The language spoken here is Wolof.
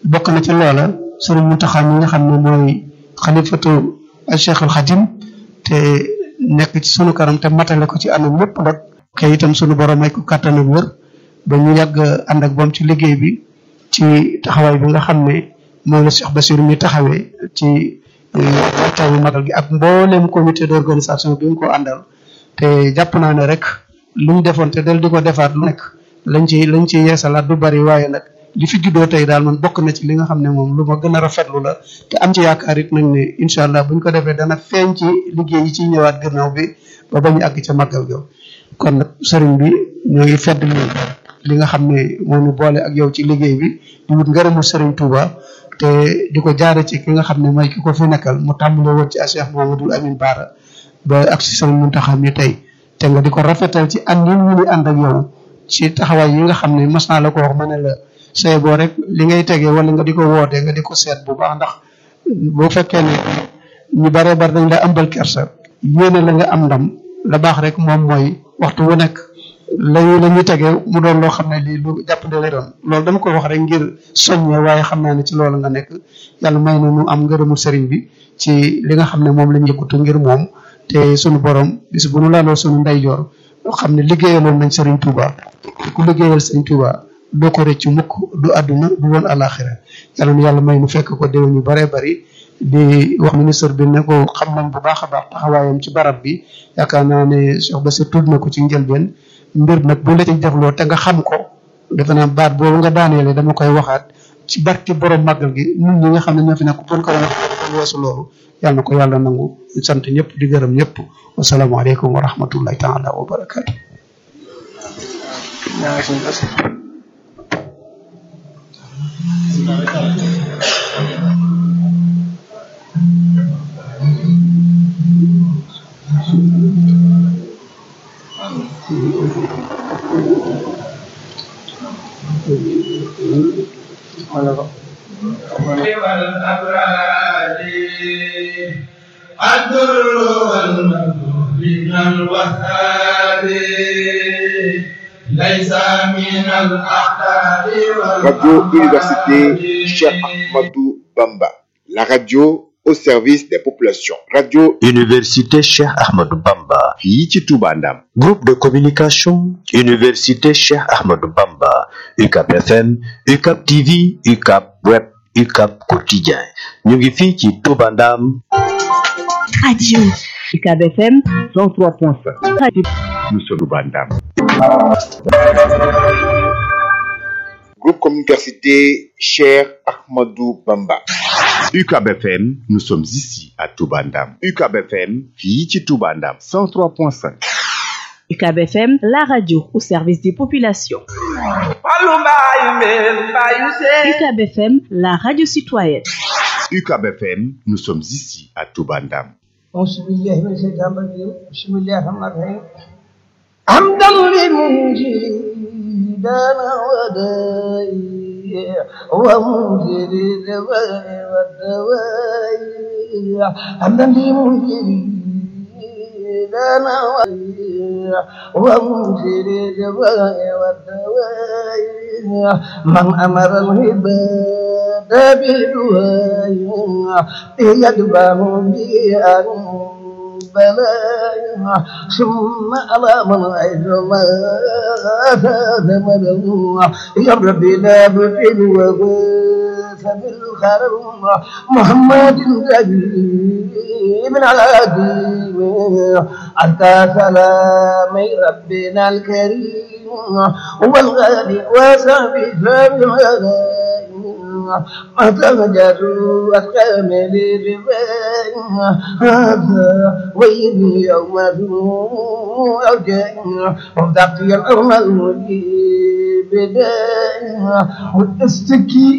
bokk na ci loola sëriñ Mountakha mi nga xam ne mooy xalifatu Cheikhul Khadim te nekk ci sunu kanam te matale ko ci anam lépp nag kay itam sunu borom may ko kàttan ak wër ba ñu yàgg ànd ak moom ci liggéey bi ci taxawaay bi nga xam ne moom la Cheikh Bassirou mi taxawee ci waxtaanu magal gi ak mboolem comité d'organisation bi mu ko àndal te jàpp naa ne rek lu ñu defoon te del di ko defaat lu nekk lañ ci lañ ci yeesalaat du bari waaye nag li fi juddoo tey daal man bokk na ci li nga xam ne moom lu ma gën a rafetlu la te am ci yaakaar it nag ne incha allah buñ ko defee dana feeñ ci liggéey yi ciy ñëwaat gannaaw bi ba bañu àgg ca màggal ga kon nag sëriñ bi ñoo ngi fedd li li nga xam ne moo ñu boole ak yow ci liggéey bi di wut ngërëmu sëriñ Touba te di ko jaare ci ki nga xam ne mooy ki ko fi nekkal mu tàmbale woon ci Cheikh Mouhamadoul Amine Bara ba ak si sëriñ Mountakha mi tey te nga di ko rafetal ci ànd yi ñu ni ànd ak yow ci taxawaay yi nga xam ne mas naa la ko wax ma ne la say boo rek li ngay tegee wala nga di ko wootee nga di ko seet bu baax ndax boo fekkee ne ñu bare bare dañ la ambal kersa yéene la nga am ndam la baax rek moom mooy waxtu wu nekk lañu la ñuy tegee mu doon loo xam ne lii lu jàppande lay doon loolu dama ko wax rek ngir soññee waaye xam naa ne ci loolu nga nekk yàlla may na ñu am ngërëmu sëriñ bi ci li nga xam ne moom lañ yëkkatu ngir moom te sunu borom bis bu nu laaloo sunu ndeyjoor xam ne liggéeyaloon nañ sëriñ Touba te ku liggéeyal sëriñ Touba doo ko rëcc mukk du àdduna du woon alaxira yàlla nu yàlla may nu fekk ko déwén yu bare bari di wax ministre bi ne ko xam nañ bu baax a baax taxawaayam ci barab bi yaakaar naa ne Cheikh Bassirou tudd na ko ci njëlbeen mbir nag bu la ci defloo te nga xam ko defe naa baat boobu nga daaneele dama koy waxaat ci barki borom màggal gi ñun ñi nga xam ne ñoo fi nekk buñ ko doon wax weesu loolu yàlla na ko yàlla nangu ñu sant ñëpp di gërëm ñëpp wasalaamaaleykum wa rahmatullahi taala wa barakaatu. Radio Université Cheikh Ahmadou Bamba, la radio au service des populations. Radio Université Cheikh Ahmadou Bamba. fii ci Touba Ndam. Groupe de communication Université Cheikh Ahmadou Bamba. UCAP FM, UCAP TV, UCAP Web, UCAP Quotidien. ñu ngi fii ci Touba Ndam. Radio UCAB FM 103.5. Radio Nous sommes Touba Ndam. Groupe Communication Cheikh Ahmadou Bamba. UCAB FM, nous sommes ici à Touba Ndam. UCAB FM, fii ci Touba Ndam. 103.5. UCAB FM, la radio au service des populations. UCAB FM, la radio citoyenne. UCAB FM, nous sommes ici à Touba Ndam. أعوذ بالله من الشيطان الرجيم بسم الله الرحمن الرحيم حمدا لمجيدنا وداي ومنزل الدواء والدواء حمدا لمجيدنا وداي ومنزل الدواء والدواء من أمر العباد بدعاء يدفعه بأن بلايا ثم على من عيد ما ثمره يا ربي لا بطل وباس بالخرم محمد من على دين أنت سلام ربنا الكريم والغالي وصحبه أتمجدوا أتكامل الرباية هذا ويلي يوم أوجاع وضعت الأرض المجيب بداية واستكي